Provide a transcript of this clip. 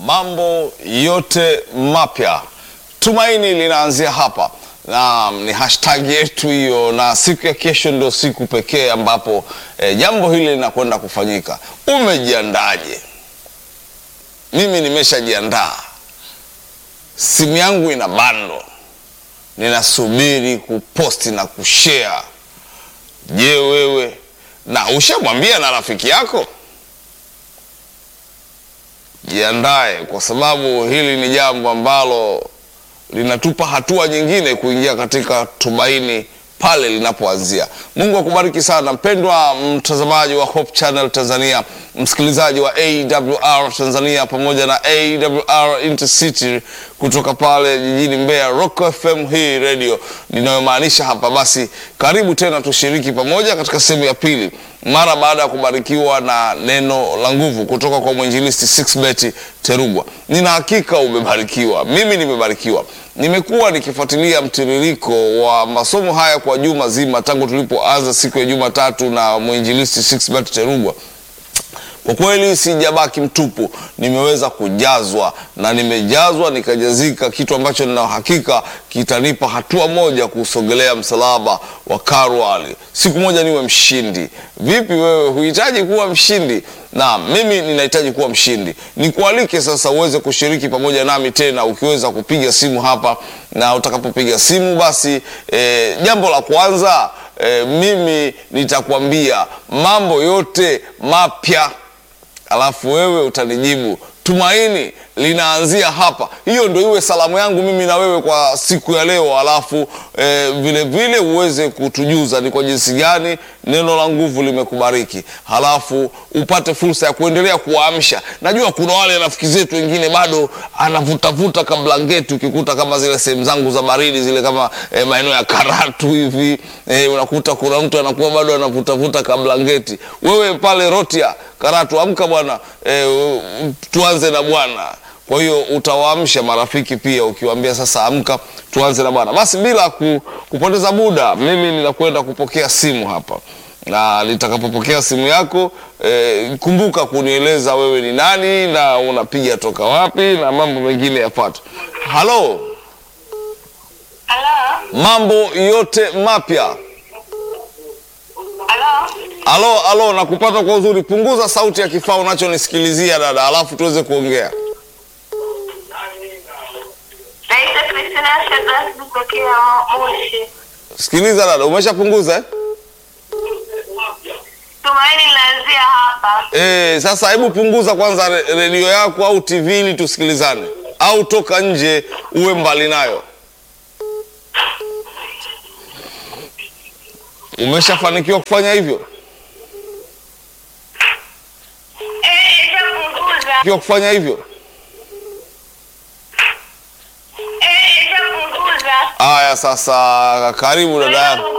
mambo yote mapya. Tumaini linaanzia hapa na ni hashtag yetu hiyo, na siku ya kesho ndio siku pekee ambapo eh, jambo hili linakwenda kufanyika. Umejiandaje? Mimi nimeshajiandaa, simu yangu ina bando, ninasubiri kuposti na kushare. Je, wewe na ushamwambia na rafiki yako? Jiandae kwa sababu hili ni jambo ambalo linatupa hatua nyingine kuingia katika tumaini pale linapoanzia. Mungu akubariki sana mpendwa mtazamaji wa Hope Channel Tanzania, msikilizaji wa AWR Tanzania pamoja na AWR Intercity kutoka pale jijini Mbeya, Rock FM hii radio ninayomaanisha hapa. Basi karibu tena tushiriki pamoja katika sehemu ya pili mara baada ya kubarikiwa na neno la nguvu kutoka kwa mwinjilisti Sixbet Terugwa. Nina hakika umebarikiwa, mimi nimebarikiwa. Nimekuwa nikifuatilia mtiririko wa masomo haya kwa juma zima tangu tulipoanza siku ya Jumatatu na mwinjilisti Sixbet Terugwa. Kwa kweli sijabaki mtupu, nimeweza kujazwa na nimejazwa nikajazika, kitu ambacho nina hakika kitanipa hatua moja kusogelea msalaba wa Kalvari, siku moja niwe mshindi. Vipi wewe, huhitaji kuwa mshindi? Na mimi ninahitaji kuwa mshindi. Nikualike sasa uweze kushiriki pamoja nami tena, ukiweza kupiga simu hapa, na utakapopiga simu basi eh, jambo la kwanza eh, mimi nitakwambia mambo yote mapya alafu wewe utanijibu tumaini linaanzia hapa. Hiyo ndio iwe salamu yangu mimi na wewe kwa siku ya leo, alafu e, vile vile uweze kutujuza ni kwa jinsi gani neno la nguvu limekubariki, halafu upate fursa ya kuendelea kuwaamsha. Najua kuna wale rafiki zetu wengine bado anavutavuta kablangeti, ukikuta kama zile sehemu zangu za baridi zile kama e, maeneo ya Karatu hivi e, unakuta kuna mtu anakuwa bado anavutavuta kablangeti. Wewe pale Rotia Karatu, amka bwana e, tuanze na Bwana. Kwa hiyo utawaamsha marafiki pia ukiwaambia sasa, amka tuanze na Bwana. Basi bila ku, kupoteza muda, mimi ninakwenda kupokea simu hapa, na nitakapopokea simu yako e, kumbuka kunieleza wewe ni nani na unapiga toka wapi na mambo mengine yafuate. Halo, Halo? mambo yote mapya. Halo? Alo, alo, nakupata kwa uzuri. Punguza sauti ya kifaa unachonisikilizia dada, alafu tuweze kuongea. Naitwa Kristina Shadrack kutokea Moshi. Sikiliza dada, umeshapunguza eh? Tumaini linaanzia hapa. Eh, sasa hebu punguza kwanza re- redio yako au TV ili tusikilizane, au toka nje uwe mbali nayo. Umeshafanikiwa kufanya hivyo? Eh, ishapunguza. Fanikiwa kufanya hivyo? Eh, ishapunguza. Haya, sasa karibu dada yangu.